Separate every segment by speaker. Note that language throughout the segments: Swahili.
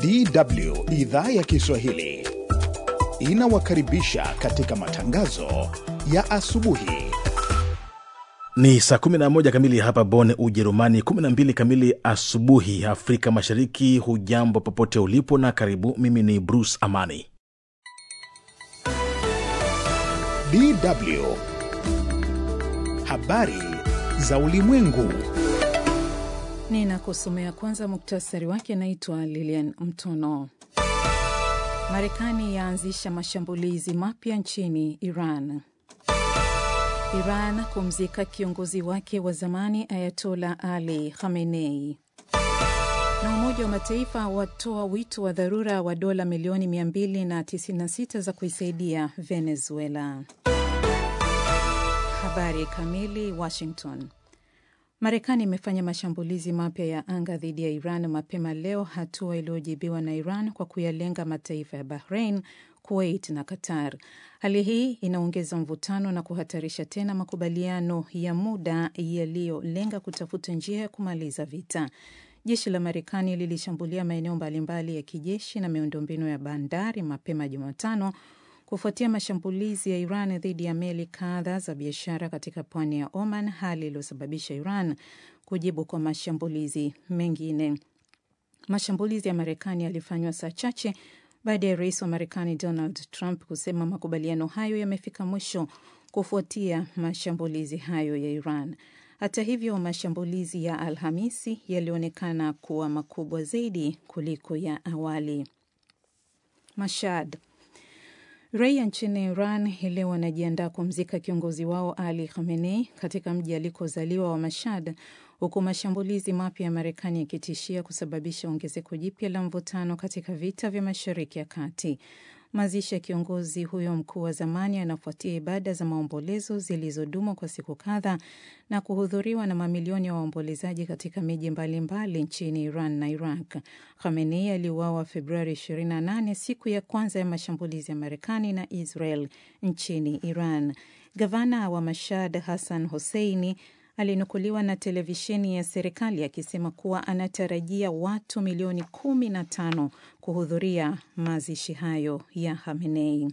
Speaker 1: DW idhaa ya Kiswahili inawakaribisha katika matangazo ya asubuhi.
Speaker 2: Ni saa 11 kamili hapa Bonn, Ujerumani, 12 kamili asubuhi Afrika Mashariki. Hujambo popote ulipo na karibu. Mimi ni Bruce Amani.
Speaker 1: DW habari za ulimwengu.
Speaker 3: Ninakusomea kwanza muktasari wake. Naitwa Lilian Mtono. Marekani yaanzisha mashambulizi mapya nchini Iran. Iran kumzika kiongozi wake wa zamani Ayatola Ali Khamenei. Na Umoja wa Mataifa watoa wito wa dharura wa dola milioni 296 za kuisaidia Venezuela. Habari kamili. Washington. Marekani imefanya mashambulizi mapya ya anga dhidi ya Iran mapema leo, hatua iliyojibiwa na Iran kwa kuyalenga mataifa ya Bahrain, Kuwait na Qatar. Hali hii inaongeza mvutano na kuhatarisha tena makubaliano ya muda yaliyolenga kutafuta njia ya kumaliza vita. Jeshi la Marekani lilishambulia maeneo mbalimbali ya kijeshi na miundombinu ya bandari mapema Jumatano kufuatia mashambulizi ya Iran dhidi ya meli kadha za biashara katika pwani ya Oman, hali iliyosababisha Iran kujibu kwa mashambulizi mengine. Mashambulizi ya Marekani yalifanywa saa chache baada ya rais wa Marekani Donald Trump kusema makubaliano hayo yamefika mwisho kufuatia mashambulizi hayo ya Iran. Hata hivyo, mashambulizi ya Alhamisi yalionekana kuwa makubwa zaidi kuliko ya awali. Mashhad Raia nchini Iran hii leo wanajiandaa kumzika kiongozi wao Ali Khamenei katika mji alikozaliwa wa Mashhad, huku mashambulizi mapya ya Marekani yakitishia kusababisha ongezeko jipya la mvutano katika vita vya Mashariki ya Kati. Mazishi ya kiongozi huyo mkuu wa zamani yanafuatia ibada za maombolezo zilizodumu kwa siku kadhaa na kuhudhuriwa na mamilioni ya wa waombolezaji katika miji mbalimbali nchini Iran na Iraq. Khamenei aliuawa Februari 28, siku ya kwanza ya mashambulizi ya Marekani na Israel nchini Iran. Gavana wa Mashhad Hassan Hosseini alinukuliwa na televisheni ya serikali akisema kuwa anatarajia watu milioni kumi na tano kuhudhuria mazishi hayo ya Khamenei.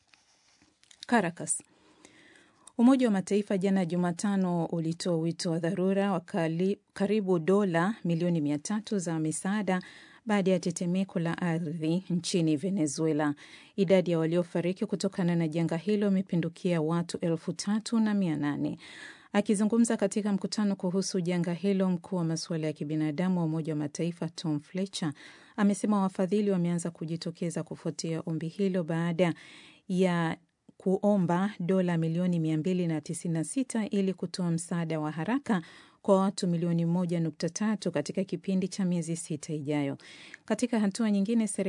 Speaker 3: Caracas. Umoja wa Mataifa jana Jumatano ulitoa wito wa dharura wa karibu dola milioni mia tatu za misaada baada ya tetemeko la ardhi nchini Venezuela. Idadi ya waliofariki kutokana na janga hilo imepindukia watu elfu tatu na mia nane. Akizungumza katika mkutano kuhusu janga hilo, mkuu wa masuala ya kibinadamu wa Umoja wa Mataifa Tom Fletcher amesema wafadhili wameanza kujitokeza kufuatia ombi hilo baada ya kuomba dola milioni 296 ili kutoa msaada wa haraka kwa watu milioni 1.3 katika kipindi cha miezi sita ijayo. Katika hatua nyingine